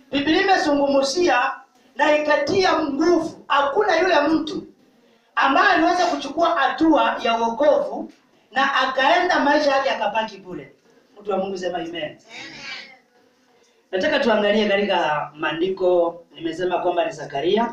biblia imezungumzia na ikatia nguvu hakuna yule mtu ambaye aliweza kuchukua hatua ya uokovu na akaenda maisha yake akabaki bure mtu wa mungu sema amen nataka tuangalie katika maandiko nimesema kwamba ni zakaria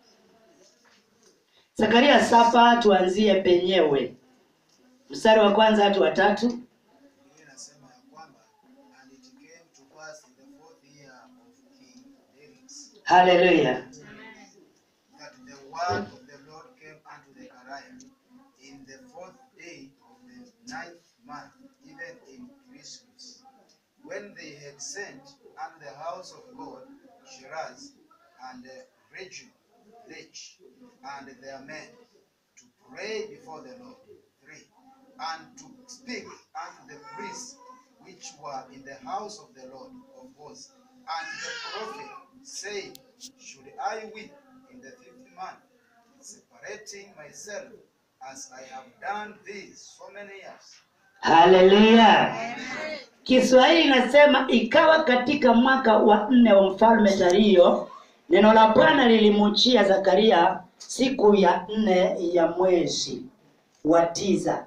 zakaria saba tuanzie penyewe mstari wa kwanza hatu watatu Biblia inasema ya kwamba and it came to pass in the fourth year of King Darius haleluya that the word of the Lord came unto Zechariah in the fourth day of the ninth month, even in Christmas, when they had sent unto the house of God Shiraz and uh, Rachel, Lech, and their men to pray before the Lord. Three, and to speak unto the priests which were in the house of the Lord of hosts, and the prophet, saying, Should I weep in the fifth month, separating myself as I have done this so many years? haleluya kiswahili inasema ikawa katika mwaka wa nne wa mfalme dario neno la bwana lilimuchia zakaria siku ya nne ya mwezi wa tisa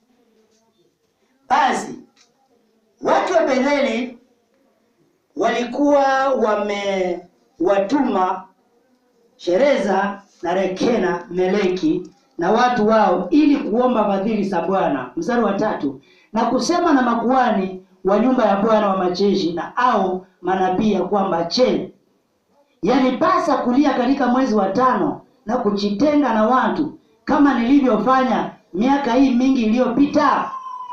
basi watu wa betheli walikuwa wamewatuma shereza na rekena meleki na watu wao ili kuomba fadhili za bwana mstari wa tatu na kusema na makuhani wa nyumba ya bwana wa majeshi na au manabii ya kwamba che yanipasa kulia katika mwezi wa tano na kujitenga na watu kama nilivyofanya miaka hii mingi iliyopita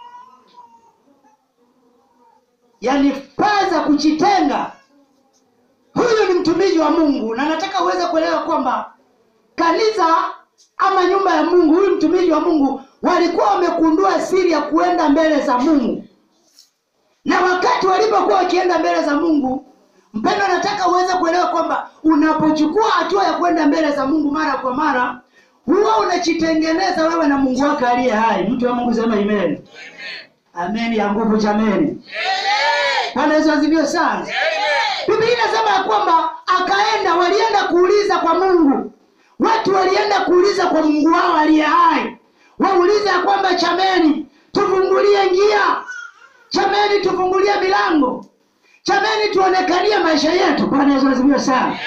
yanipasa kujitenga huyu ni mtumishi wa mungu na nataka uweze kuelewa kwamba kanisa ama nyumba ya mungu huyu mtumishi wa mungu walikuwa wamekundua siri ya kuenda mbele za mungu na wakati walipokuwa wakienda mbele za mungu mpendo nataka uweze kuelewa kwamba unapochukua hatua ya kwenda mbele za mungu mara kwa mara huwa unajitengeneza wewe na mungu wako aliye hai mtu wa mungu sema amen amen ya nguvu jameni bwana yesu asifiwe sana biblia inasema ya kwamba akaenda walienda kuuliza kwa mungu watu walienda kuuliza kwa mungu wao aliye hai wauliza ya kwamba chameni tufungulie njia chameni tufungulie milango chameni tuonekanie maisha yetu bwana yesu asifiwe sana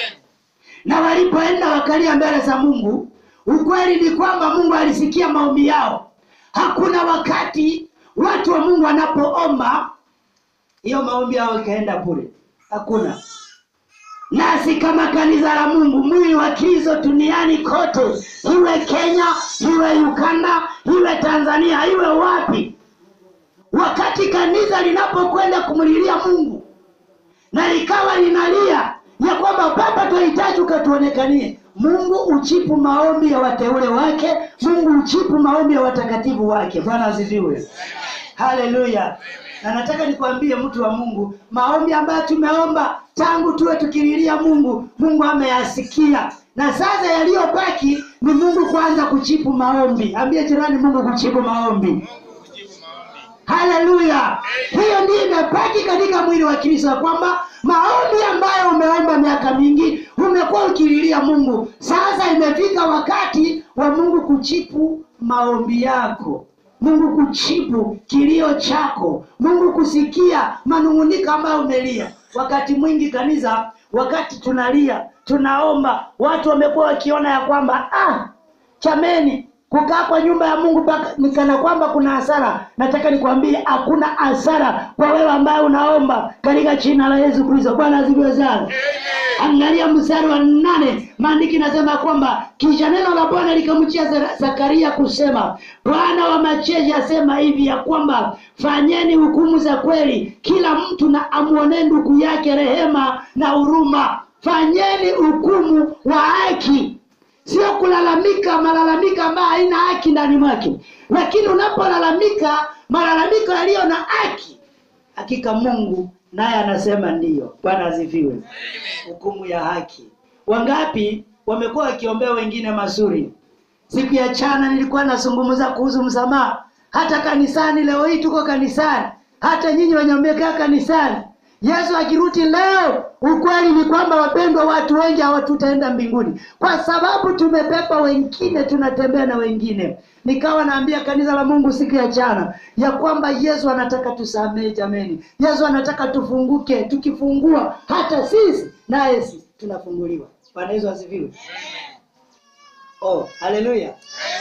na walipoenda wakalia mbele za mungu ukweli ni kwamba mungu alisikia maombi yao hakuna wakati watu wa mungu wanapoomba hiyo maombi yao ikaenda bure hakuna nasi kama kanisa la mungu mwili wa kristo duniani kote iwe kenya iwe uganda iwe tanzania iwe wapi wakati kanisa linapokwenda kumlilia mungu na likawa linalia ya kwamba baba tunahitaji ukatuonekanie mungu uchipu maombi ya wateule wake mungu uchipu maombi ya watakatifu wake bwana asifiwe haleluya na nataka nikwambie mtu wa mungu maombi ambayo tumeomba tangu tuwe tukililia mungu mungu ameyasikia na sasa yaliyobaki ni mungu kwanza kuchipu maombi ambie jirani mungu kuchipu maombi haleluya hiyo ndiyo imebaki katika mwili wa kristo ya kwamba maombi ambayo umeomba miaka mingi umekuwa ukililia mungu sasa imefika wakati wa mungu kuchipu maombi yako mungu kuchipu kilio chako mungu kusikia manung'uniko ambayo umelia wakati mwingi kanisa wakati tunalia tunaomba watu wamekuwa wakiona ya kwamba ah, chameni kukaa kwa nyumba ya mungu mpaka ni kana kwamba kuna hasara nataka nikwambie hakuna hasara kwa wewe ambaye unaomba katika jina la yesu kristo bwana asifiwe sana angalia mstari wa nane maandiki inasema kwamba kisha neno la bwana likamjia Zara- zakaria kusema bwana wa majeshi asema hivi ya kwamba fanyeni hukumu za kweli kila mtu na amwonee ndugu yake rehema na huruma fanyeni hukumu wa haki sio kulalamika malalamiko ambayo haina haki ndani mwake lakini unapolalamika malalamiko yaliyo na haki hakika mungu naye anasema ndiyo bwana asifiwe hukumu ya haki wangapi wamekuwa wakiombea wengine mazuri siku ya chana nilikuwa nazungumza kuhusu msamaha hata kanisani leo hii tuko kanisani hata nyinyi wenye mmekaa kanisani yesu akirudi leo ukweli ni kwamba wapendwa watu wengi hawatutaenda mbinguni kwa sababu tumebeba wengine tunatembea na wengine nikawa naambia kanisa la mungu siku ya jana ya kwamba yesu anataka tusamehe jameni yesu anataka tufunguke tukifungua hata sisi naye si tunafunguliwa bwana yesu asifiwe oh haleluya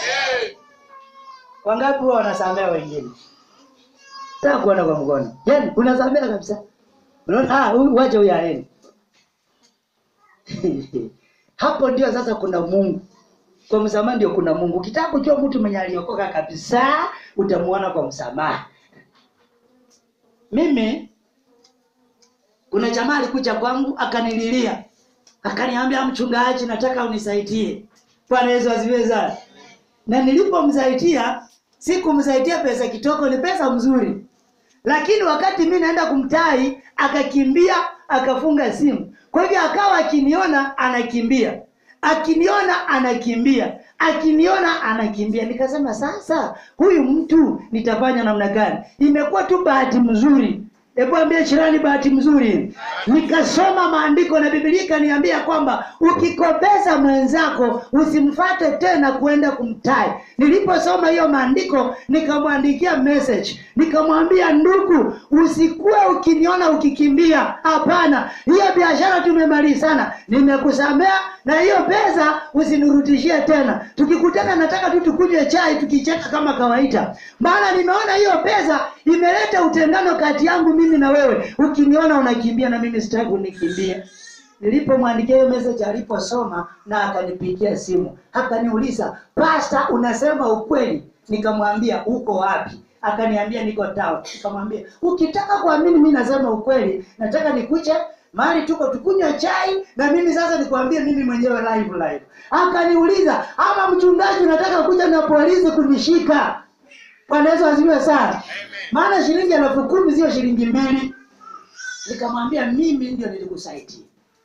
wangapi huwa wanasamea wengine taka kuona kwa mkono yani unasamea kabisa unaona ah huyu wacha huyu aende hapo ndio sasa kuna mungu kwa msamaha ndio kuna mungu ukitaka kujua mtu mwenye aliokoka kabisa utamuona kwa msamaha mimi kuna jamaa alikuja kwangu akanililia akaniambia mchungaji nataka unisaidie bwana yesu asifiwe sana na nilipomsaidia sikumsaidia pesa kitoko ni pesa mzuri lakini wakati mi naenda kumtai akakimbia akafunga simu kwa hivyo akawa akiniona anakimbia akiniona anakimbia akiniona anakimbia nikasema sasa huyu mtu nitafanya namna gani imekuwa tu bahati mzuri hebu ambia jirani bahati mzuri nikasoma maandiko na bibilia ikaniambia kwamba ukikopesa mwenzako usimfate tena kuenda kumtai niliposoma hiyo maandiko nikamwandikia message nikamwambia ndugu usikuwe ukiniona ukikimbia hapana hiyo biashara tumemalizana nimekusamea na hiyo pesa usinirudishie tena tukikutana nataka tu tukunywe chai tukicheka kama kawaida maana nimeona hiyo pesa imeleta utengano kati yangu mimi na wewe ukiniona unakimbia na mimi sitaki unikimbie nilipomwandikia hiyo message aliposoma na akanipigia simu akaniuliza pasta unasema ukweli nikamwambia uko wapi akaniambia niko town nikamwambia ukitaka kuamini mi nasema ukweli nataka nikuche mahali tuko tukunywa chai na mimi sasa nikwambie mimi mwenyewe live live akaniuliza ama mchungaji unataka kuja na polisi kunishika bwana yesu asifiwe sana maana shilingi elfu kumi sio shilingi mbili nikamwambia mimi ndio nilikusaidia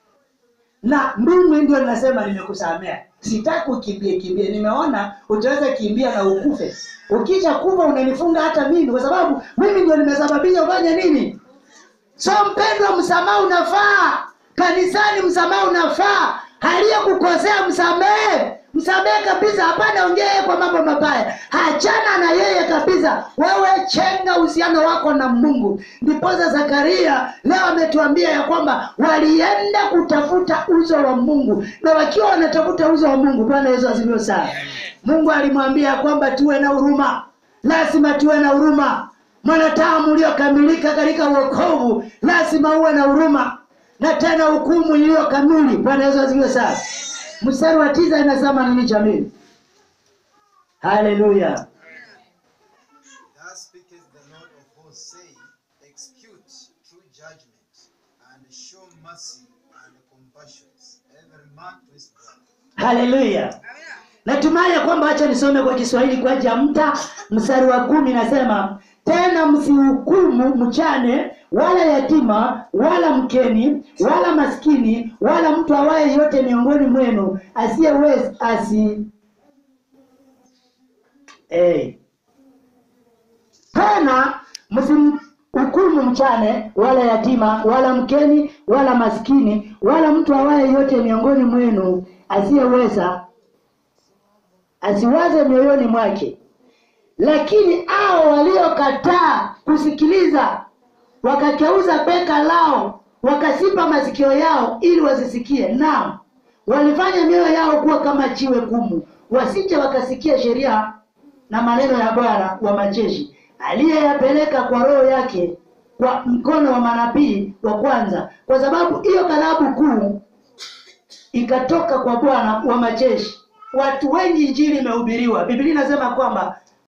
na mimi ndio ninasema nimekusamea sitaki ukimbie kimbie nimeona utaweza kimbia na ukufe ukisha kufa unanifunga hata mimi kwa sababu mimi ndio nimesababisha ufanye nini so mpendwa msamaha unafaa kanisani msamaha unafaa aliyekukosea msamehe msamehe kabisa hapana ongea yeye kwa mambo mabaya hachana na yeye kabisa wewe chenga uhusiano wako na mungu ndiposa zakaria leo ametuambia ya kwamba walienda kutafuta uso wa mungu na wakiwa wanatafuta uso wa mungu bwana yesu asifiwe sana mungu alimwambia ya kwamba tuwe na huruma lazima tuwe na huruma mwanadamu uliokamilika katika uokovu lazima uwe na huruma na tena hukumu iliyo kamili bwana yesu asifiwe sana mstari wa tisa inasema nini jamii haleluya Thus speaketh the Lord of hosts, saying, Execute true judgment, and show mercy and compassion, every man to his brother. haleluya natumai ya kwamba hacha nisome kwa kiswahili kwa jamta mstari wa kumi nasema tena msihukumu mchane wala yatima wala mkeni wala maskini wala mtu awaye yote miongoni mwenu asiyeweza asi hey. tena msimhukumu mchane wala yatima wala mkeni wala maskini wala mtu awaye yote miongoni mwenu asiyeweza asiwaze mioyoni mwake lakini hao waliokataa kusikiliza wakageuza beka lao wakasipa masikio yao ili wasisikie naam walifanya mioyo yao kuwa kama jiwe gumu wasije wakasikia sheria na maneno ya bwana wa majeshi aliyeyapeleka kwa roho yake kwa mkono wa manabii wa kwanza kwa sababu hiyo ghadhabu kuu ikatoka kwa bwana wa majeshi watu wengi injili imehubiriwa biblia inasema kwamba